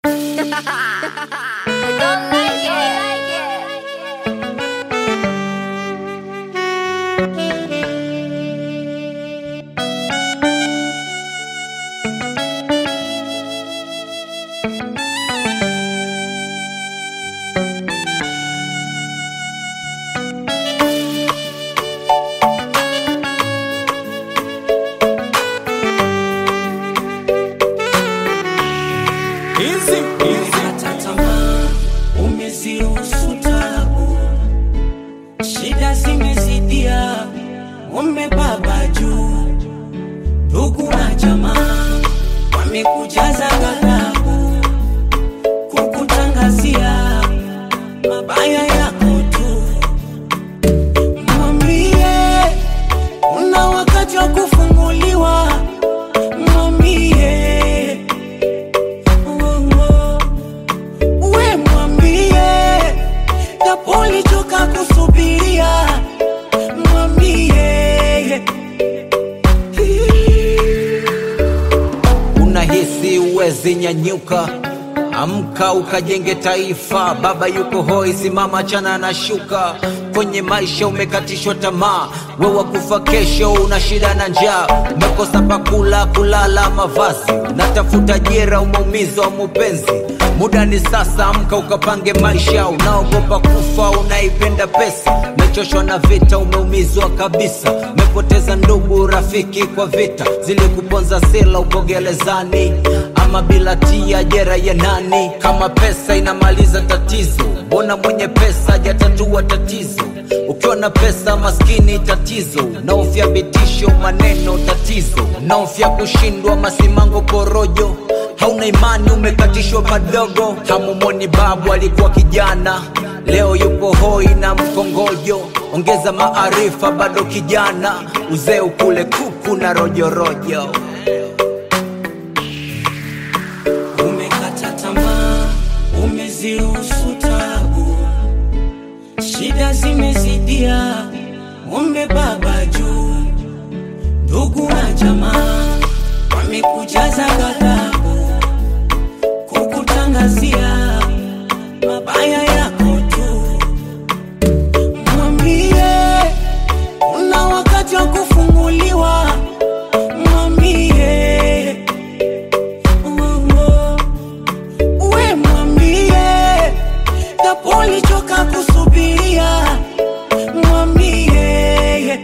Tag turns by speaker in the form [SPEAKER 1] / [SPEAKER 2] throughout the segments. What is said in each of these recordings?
[SPEAKER 1] Don't like it.
[SPEAKER 2] Easy, easy.
[SPEAKER 3] Umekata tamaa, umeziruhusu tabu, shida zimezidia, umebaba juu, ndugu na jamaa wamekujaza ghadhabu, kukutangazia mabaya yako tu. Mwambie una wakati wa kufunguliwa, mwambie oh, oh. We mwambie japo ulichoka kusubiria, mwambie
[SPEAKER 2] unahisi uwezi nyanyuka amka ukajenge taifa baba yuko hoi simama chana na shuka kwenye maisha umekatishwa tamaa wewa kufa kesho una shida na njaa umekosa pakula kulala mavazi natafuta jera umeumizwa mupenzi muda ni sasa amka ukapange maisha unaogopa kufa unaipenda pesa umechoshwa na vita umeumizwa kabisa umepoteza ndugu rafiki kwa vita zilikuponza sela uko gerezani ama bila tia jera ya nani kama pesa inamaliza tatizo mbona mwenye pesa hajatatua tatizo ukiwa na pesa maskini tatizo naofya vitisho maneno tatizo naofya kushindwa masimango porojo hauna imani umekatishwa madogo hamumoni babu alikuwa kijana leo yupo hoi na mkongojo ongeza maarifa bado kijana uzee ukule kuku na rojorojo
[SPEAKER 3] umekata tamaa, umeziruhusu tabu, shida zimezidia, umebaba juu, ndugu na jamaa wamekujaza ghadhabu, kukutangazia mabaya yako tu. Mwambie una wakati wa kufunguliwa, mwambie we mwambie japo ulichoka kusubiria, mwambie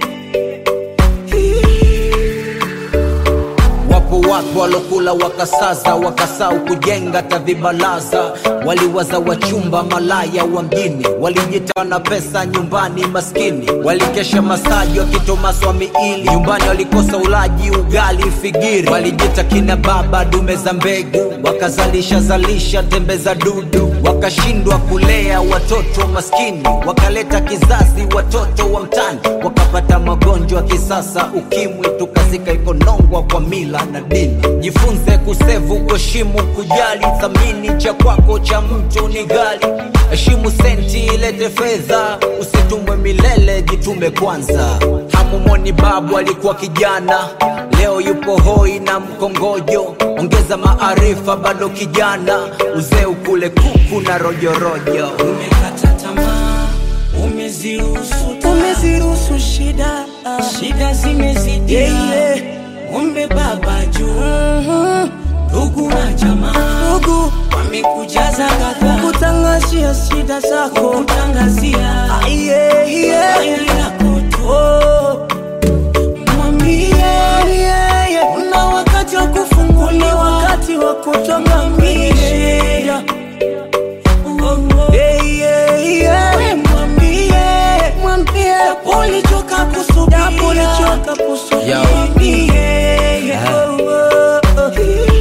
[SPEAKER 2] wapo watu walokula wakasaza wakasau kujenga tavibalaza waliwaza wachumba malaya wa mjini walijita na pesa nyumbani maskini walikesha masaji wakitomaswa miili nyumbani walikosa ulaji ugali figiri walijita kina baba dume za mbegu wakazalisha zalisha tembe za dudu wakashindwa kulea watoto maskini wakaleta kizazi watoto wa mtani wakapata magonjwa kisasa ukimwi tukazika ikonongwa kwa mila na dini jifunze kusevu kuheshimu kujali thamini cha kwako cha mtu ni gali heshimu senti ilete fedha usitumwe milele jitume kwanza hamumoni babu alikuwa kijana leo yupo hoi na mkongojo ongeza maarifa bado kijana uzee ukule kuku na rojorojo
[SPEAKER 3] umekata tamaa, umeziruhusu tabu,
[SPEAKER 4] umeziruhusu shida
[SPEAKER 3] shida zimezidia,
[SPEAKER 4] Yeah, yeah.
[SPEAKER 3] umebaba juu, ndugu na jamaa
[SPEAKER 4] ndugu
[SPEAKER 3] wamekujaza ghadhabu,
[SPEAKER 4] kutangazia shida zako
[SPEAKER 3] kutangazia
[SPEAKER 4] yeah, yeah.
[SPEAKER 3] mabaya yako tu.
[SPEAKER 4] Oh,
[SPEAKER 3] Mwambie
[SPEAKER 4] yeah, yeah.
[SPEAKER 3] una wakati wa
[SPEAKER 4] Ni
[SPEAKER 3] kufunguliwa,
[SPEAKER 4] wakati wa kutoka kwenye shida yeah, yeah, yeah.
[SPEAKER 3] we mwambie
[SPEAKER 4] mwambie
[SPEAKER 3] ulichoka
[SPEAKER 4] japo
[SPEAKER 3] kusubiria,
[SPEAKER 4] ulichoka kusubiria
[SPEAKER 2] Yo.
[SPEAKER 3] mwambie
[SPEAKER 4] Oh, oh, oh.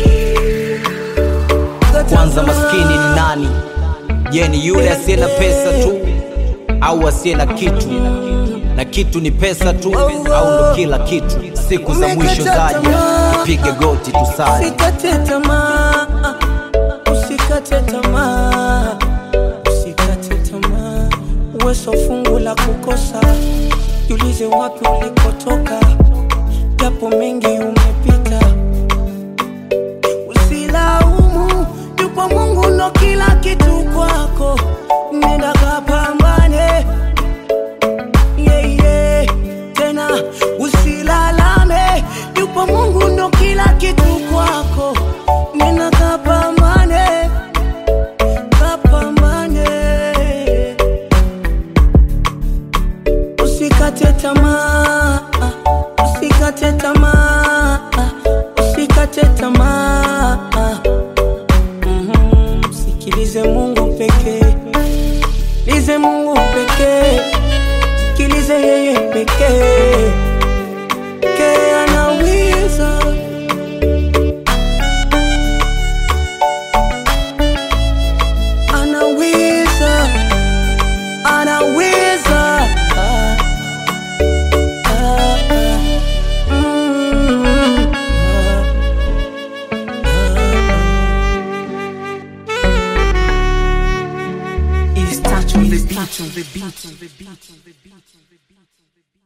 [SPEAKER 2] kwanza maskini ni nani je ni yule asiye na pesa tu au asiye na kitu na kitu ni pesa tu au ndo kila kitu siku za mwisho zaja tupige goti tusali
[SPEAKER 4] Usikate tamaa, usikate tamaa, usikate tamaa. Uwezo fungu la kukosa, jiulize wapi ulikotoka, japo mengi umepita. Usilaumu, yupo Mungu Sikilize Mungu pekee, lize Mungu pekee, sikilize yeye pekee, ke anaweza anaweza anaweza ah, ah, ah, mm, ah, ah. It's touch on the beat.